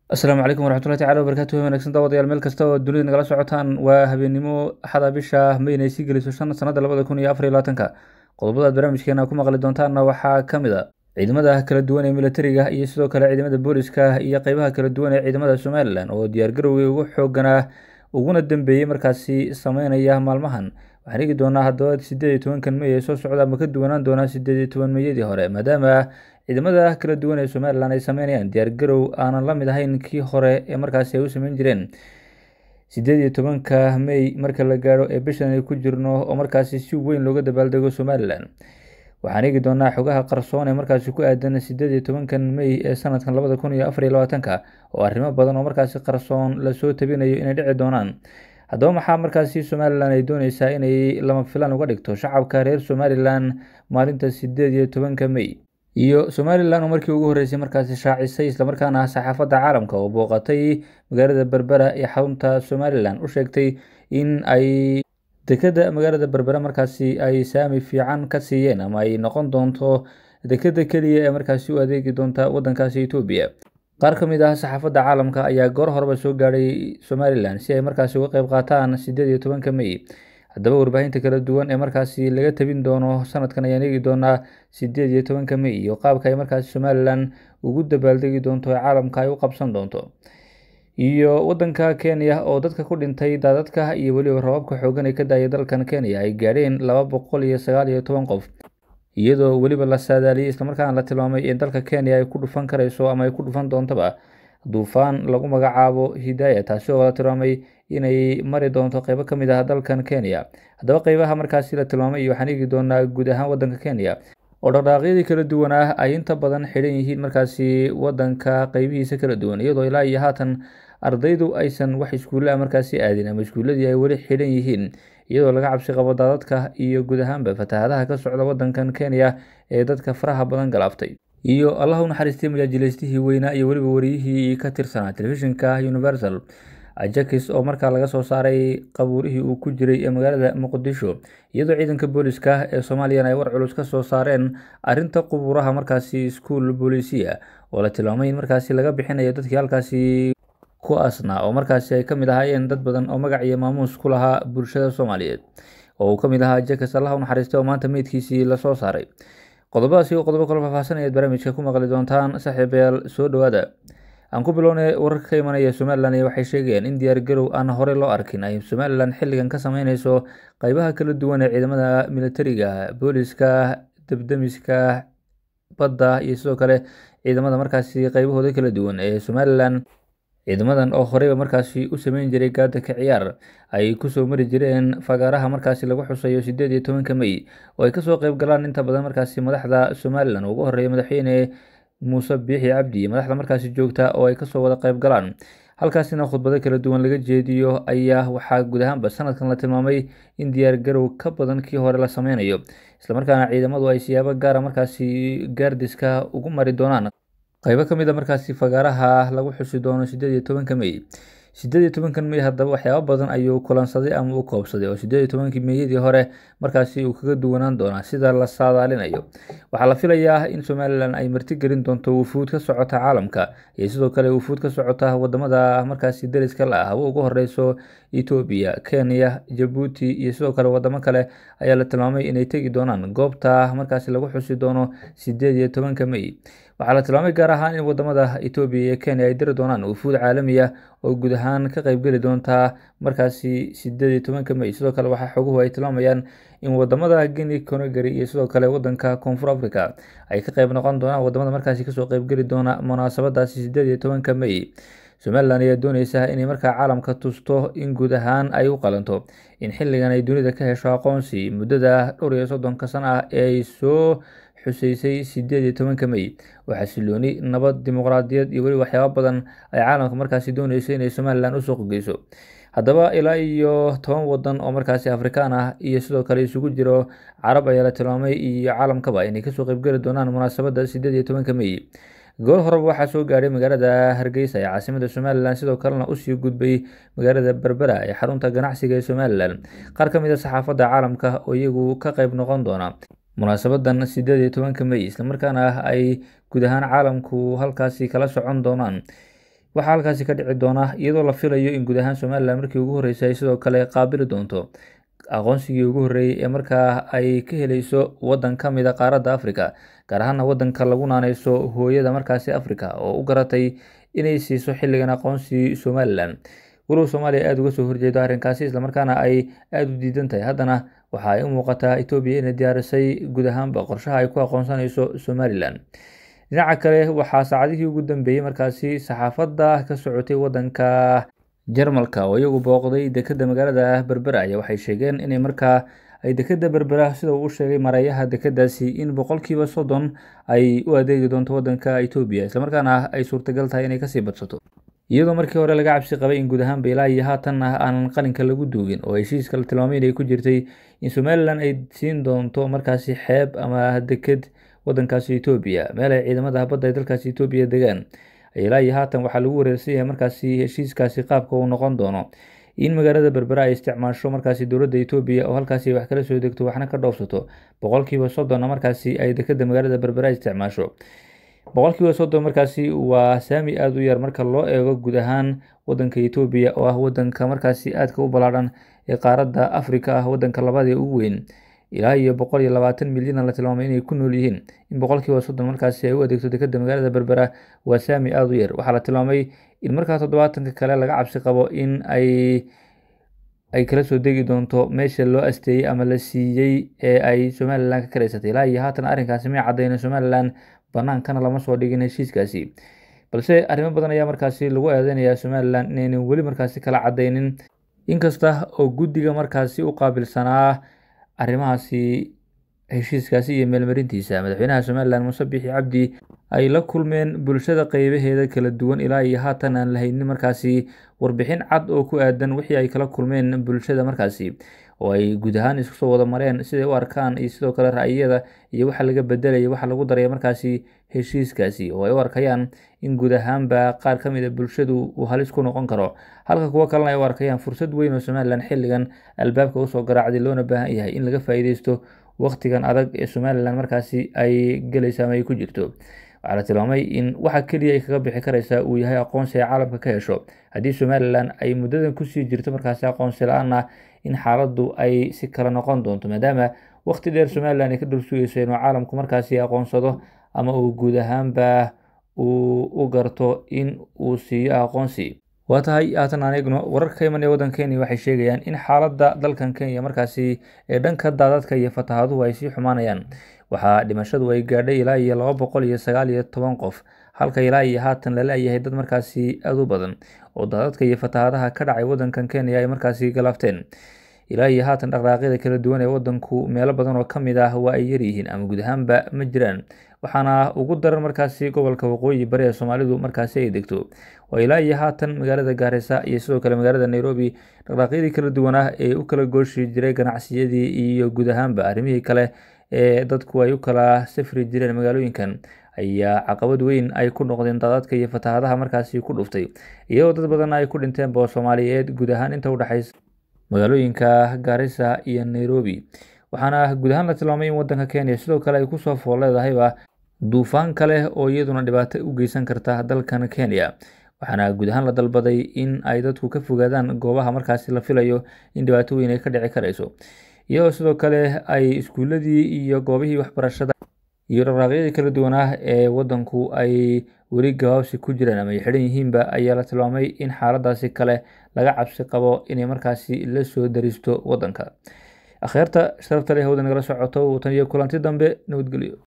asalaamu calaykum waraxmatullahi tacala wabarakatuh wanagsan daawadayaal meel kasta oo dunida nagala socotaan waa habeennimo axada bisha mayna ay sii geliso shan sanada labada kun iyo afar iyo labaatanka qodobadaad barnaamijkeena ku maqli doontaanna waxaa ka mid a ciidamada kala duwan ee militariga iyo sidoo kale ciidamada booliska iyo qeybaha kala duwan ee ciidamada somalilan oo diyaargarowgii ugu xooganaa uguna dambeeyey markaasi sameynaya maalmahan waxaan eegi doonaa haddaba sideed iyo tobankan mey ee soo socda ma ka duwanaan doonaa sideed iyo toban meyadii hore maadaama ciidamada kala duwan ee somalilan ay sameynayaan diyaargarow aanan la mid ahayn kii hore ee markaasi ay u sameyn jireen sideed iyo tobanka mey marka la gaadho ee bishan ay ku jirno oo markaasi si weyn looga dabaaldego somalilan waxaan eegi doonaa xogaha qarsoon ee markaasi ku aadan sideed iyo tobankan mey ee sanadkan labada kun iyo afar iyo labaatanka oo arrimo badan oo markaasi qarsoon lasoo tabinayo inay dhici doonaan haddaba maxaa markaasi somalilan ay dooneysaa inay lama filaan uga dhigto shacabka reer somalilan maalinta sideed iyo tobanka mey iyo somalilan oo markii ugu horreysay markaasi shaacisay islamarkaana saxaafadda caalamka oo booqatay magaalada berbera ee xarunta somalilan u sheegtay in ay dekeda magaalada berbera markaasi ay saami fiican ka siiyeen ama ay noqon doonto dekeda keliya ee markaasi u adeegi doonta waddankaasi etoobiya qaar ka mid ah saxaafadda caalamka ayaa goor horeba soo gaadhay somalilan si ay markaasi uga qeyb qaataan sideed iyo tobanka mey haddaba warbaahinta kala duwan ee markaasi laga tabin doono sanadkan ayaan eegi doonaa sideed iyo tobanka mey iyo qaabka ay markaasi somalilan ugu dabaaldegi doonto ee caalamka ay u qabsan doonto iyo waddanka kenya oo dadka ku dhintay daadadka iyo weliba rababka xoogan ee ka daayay dalkan kenya ay gaadheen laba boqol iyo sagaal iyo toban qof iyadoo weliba la saadaaliyey islamarkaana la tilmaamay in dalka kenya ay ku dhufan karayso ama ay ku dhufan doontaba duufaan lagu magacaabo hidaaya taasi oo la tilmaamay inay mari doonto qeybo ka mid ah dalkan kenya haddaba qeybaha markaasi la tilmaamay iyo waxaan eegi doonaa guud ahaan waddanka kenya oo dhaqdhaaqyadii kala duwan ah ay inta badan xidhan yihiin markaasi waddanka qeybihiisa kala duwan iyadoo ilaa iyo haatan ardaydu aysan wax iskuulla markaasi aadin ama iskuulladii ay weli xidhan yihiin iyadoo laga cabsi qabo daadadka iyo guud ahaanba fatahaadaha ka socda waddankan kenya ee dadka faraha badan galaaftay iyo allah u naxariistay majaajilaystihii weynaa iyo weliba wariyihii ka tirsanaa telefishinka universal ajakis oo markaa laga soo saaray qabuurihii uu ku jiray ee magaalada muqdisho iyadoo ciidanka booliska ee soomaaliyana ay war culus ka soo saareen arrinta qubuuraha markaasi iskuul booliisiya oo la tilmaamay in markaasi laga bixinayo dadkii halkaasi ku asnaa oo markaasi ay ka mid ahaayeen dad badan oo magac iyo maamuus ku lahaa bulshada soomaaliyeed oo uu ka mid ahaa jakis allah u naxariistay oo maanta meydkiisii lasoo saaray qodobadaasi oo qodobo kalo faahfaahsanayaad barnaamijka ku maqli doontaan saaxiibayaal soo dhowaada aan ku bilownay wararka ka imanaya somalilan iyo waxay sheegayeen in diyaargarow aan horey loo arkin ay somalilan xilligan ka sameyneyso qeybaha kala duwan ee ciidamada militariga booliska debdemiska badda iyo sidoo kale ciidamada markaasi qeybahooda kala duwan ee somalilan ciidamadan oo horeyba markaasi u sameyn jiray gaadaka ciyaar ay kusoo mari jireen fagaaraha markaasi lagu xusayo sideed iyo tobanka mey oo ay kasoo qeyb galaan inta badan markaasi madaxda somalilan ugu horeeya madaxweyne muuse biixi cabdi iyo madaxda markaasi joogta oo ay kasoo wada qeyb galaan halkaasina khudbado kala duwan laga jeediyo ayaa waxaa guud ahaanba sanadkan la tilmaamay in diyaargarow ka badan kii hore la sameynayo islamarkaana ciidamadu ay siyaabo gaara markaasi gaardiska ugu mari doonaan qeybo ka mid a markaasi fagaaraha lagu xusi doono sideed iyo tobanka mey sideed iyo tobankan mey haddaba waxyaabo badan ayuu kulansaday ama u koobsaday oo sideed iyo tobankii meeyadii hore markaasi uu kaga duwanaan doonaa sida la saadaalinayo waxaa la filayaa in somalilan ay martigelin doonto wufuud ka socota caalamka iyo sidoo kale wufuud ka socota wadamada markaasi deriska la ah haba ugu horeyso etoobiya kenya jabuuti iyo sidoo kale wadamo kale ayaa la tilmaamay inay tegi doonaan goobta markaasi lagu xusi doono sideed iyo tobanka mey waxaa la tilmaamay gaar ahaan in wadamada etoobiya iyo kenya ay diri doonaan wufuud caalamiya oo guud ahaan ka qeybgeli doontaa markaasi sideed iyo tobanka mey sidoo kale waxaa xoguhu ay tilmaamayaan in wadamada guinea conagary iyo sidoo kale wadanka koonfur africa ay ka qeyb noqon doonaan wadamada markaasi kasoo qeybgeli doona munaasabadaasi sideed iyo tobanka mey somalilan ayaa dooneysa inay markaa caalamka tusto in guud ahaan ay u qalanto in xilligan ay dunida ka hesho aqoonsi muddada dhowr iyo soddonka sano ah ee ay soo xuseysay sideed iyo tobanka mey oo xasilooni nabad dimuqraadiyad iyo weli waxyaabo badan ay caalamka markaasi dooneyso inay somalilan u suuq geyso haddaba ilaa iyo toban wadan oo markaasi afrikaan ah iyo sidoo kale isugu jiro carab ayaa la tilmaamay iyo caalamkaba inay kasoo qeybgeli doonaan munaasabadda sideed iyo tobanka mey goor horeba waxaa soo gaadhay magaalada hargeysa ee caasimada somalilan sidoo kalena usii gudbay magaalada berbera ee xarunta ganacsiga ee somalilan qaar ka mid a saxaafadda caalamka oo iyagu ka qeyb noqon doona munaasabadan sideed iyo tobanka mey islamarkaana ay guud ahaan caalamku halkaasi kala socon doonaan waxaa halkaasi ka dhici doona iyadoo la filayo in guud ahaan somalilan markii ugu horreysay ay sidoo kale qaabili doonto aqoonsigii ugu horreeyey ee markaa ay ka helayso waddan ka mid a qaaradda africa gaar ahaana waddanka lagu naaneyso hooyada markaasi africa oo u garatay inay siiso xilligan aqoonsi somalilan walow soomaaliya aada uga soo horjeedo arrinkaasi islamarkaana ay aada u diidan tahay haddana waxa ay u muuqataa etoobiya inay diyaarisay guud ahaanba qorshaha ay ku aqoonsanayso somalilan dhinaca kale waxaa saacadihii ugu dambeeyey markaasi saxaafadda ka socotay waddanka jarmalka oo iyagu booqday dekeda magaalada berbera ayaa waxay sheegeen inay markaa ay dekeda berbera sida uu u sheegay mareeyaha dekedaasi in boqolkiiba soddon ay u adeegi doonto waddanka etoobiya islamarkaana ay suurtagal tahay inay kasii badsato iyadoo markii hore laga cabsi qabay in guud ahaanba ilaa iyo haatanna aanan qalinka lagu duugin oo heshiiska la tilmaamay inay ku jirtay in somalilan ay siin doonto markaasi xeeb ama deked waddankaasi etoobiya meel ay ciidamada badda ee dalkaasi etoobiya degaan ilaa iyo haatan waxaa lagu wareersan yahay markaasi heshiiskaasi qaabka uu noqon doono in magaalada berbera ay isticmaasho markaasi dowladda etoobiya oo halkaasi wax kala soo degto waxna ka dhoofsato boqolkiiba soddonna markaasi ay dekeda magaalada berbera isticmaasho boqolkiiba soddon markaasi waa saami aada u yar marka loo eego guud ahaan waddanka etoobiya oo ah waddanka markaasi aadka u ballaadhan ee qaaradda afrika ah waddanka labadii ugu weyn ilaa iyo boqol iyo labaatan milyan la tilmaamay inay ku nool yihiin in boqolkiiba soddon markaasi ay u adeegto dekeda magaalada berbera waa saami aada u yar waxaa la tilmaamay in markaa toddobaatanka kale laga cabsi qabo in ay ay kala soo degi doonto meesha loo asteeyey ama la siiyey ee ay somalilan ka karaysatay ilaa iyo haatan arrinkaasi may caddayna somalilan banaankana lama soo dhigin heshiiskaasi balse arrimo badan ayaa markaasi lagu eedeynayaa somalilan inaynan weli markaasi kala caddaynin inkasta oo guddiga markaasi u qaabilsanaa arrimahaasi heshiiskaasi iyo meelmarintiisa madaxweynaha somalilan muuse bixi cabdi ay la kulmeen bulshada qeybaheeda kala duwan ilaa iyo haatan aan la haynin markaasi warbixin cad oo ku aadan wixii ay kala kulmeen bulshada markaasi oo ay guud ahaan isku soo wada mareen siday u arkaan iyo sidoo kale ra'yiyada iyo waxa laga bedelaya waxa lagu daraya markaasi heshiiskaasi oo ay u arkayaan in guud ahaanba qaar ka mid a bulshadu uu halis ku noqon karo halka kuwo kalena ay u arkayaan fursad weyn oo somalilan xilligan albaabka usoo garaacday loona baahan yahay in laga faa'iideysto wakhtigan adag ee somalilan markaasi ay gelaysa ama ay ku jirto waxaa la tilmaamay in waxa keliya ay kaga bixi karaysaa uu yahay aqoonsi ay caalamka ka hesho haddii somalilan ay muddadan kusii jirto markaasi aqoonsi la-aanna in xaaladdu ay si kala noqon doonto maadaama wakhti dheer somalilan ay ka dhursugeyso inuu caalamku markaasi aqoonsado ama uu guud ahaanba uu u garto in uu siiyo aqoonsi waa tahay haatan aan eegno wararka ka iman ee waddanka kenya waxay sheegayaan in xaaladda dalkan kenya markaasi ee dhanka daadadka iyo fatahaduhu ay sii xumaanayaan waxaa dhimashadu ay gaadhay ilaa iyo laba boqol iyo sagaal iyo toban qof halka ilaa iyo haatan la la-yahay dad markaasi aada u badan oo daadadka iyo fatahadaha ka dhacay waddankan kenya ay markaasi galaafteen ilaa iyo haatan dhaqdhaaqyada kala duwan ee waddanku meelo badan oo ka mid ah waa ay yaryihiin ama guud ahaanba ma jiraan waxaana ugu daran markaasi gobolka waqooyi bari ee soomaalidu markaasi ay degto oo ilaa iyo haatan magaalada gaarisa iyo sidoo kale magaalada nairobi dhaqdhaaqyadii kala duwan ah ee u kala gooshi jiray ganacsiyadii iyo guud ahaanba arrimihii kale ee dadku ay u kala safri jireen magaalooyinkan ayaa caqabad weyn ay ku noqdeen daadadka iyo fatahadaha markaasi ku dhuftay iyadoo dad badan ay ku dhinteenba oo soomaaliyeed guud ahaan inta udhexaysa magaalooyinka gaarisa iyo nairobi waxaana guud ahaan la tilmaamay in waddanka kenya sidoo kale ay kusoo fool leedahayba duufaan kale oo iyaduna dhibaato u geysan karta dalkan kenya waxaana guud ahaan la dalbaday in ay dadku ka fogaadaan goobaha markaasi la filayo in dhibaato weyn ay ka dhici karayso iyadoo sidoo kale ay iskuuladii iyo goobihii waxbarashada iyo dhaqdhaaqyadii kala duwan ah ee waddanku ay weli gabaabsi ku jiraan ama ay xidhan yihiinba ayaa la tilmaamay in xaaladaasi kale laga cabsi qabo inay markaasi la soo daristo waddanka akhyaarta sharafta leh hawda nagala socoto tan iyo kulanti dambe nabadgelyo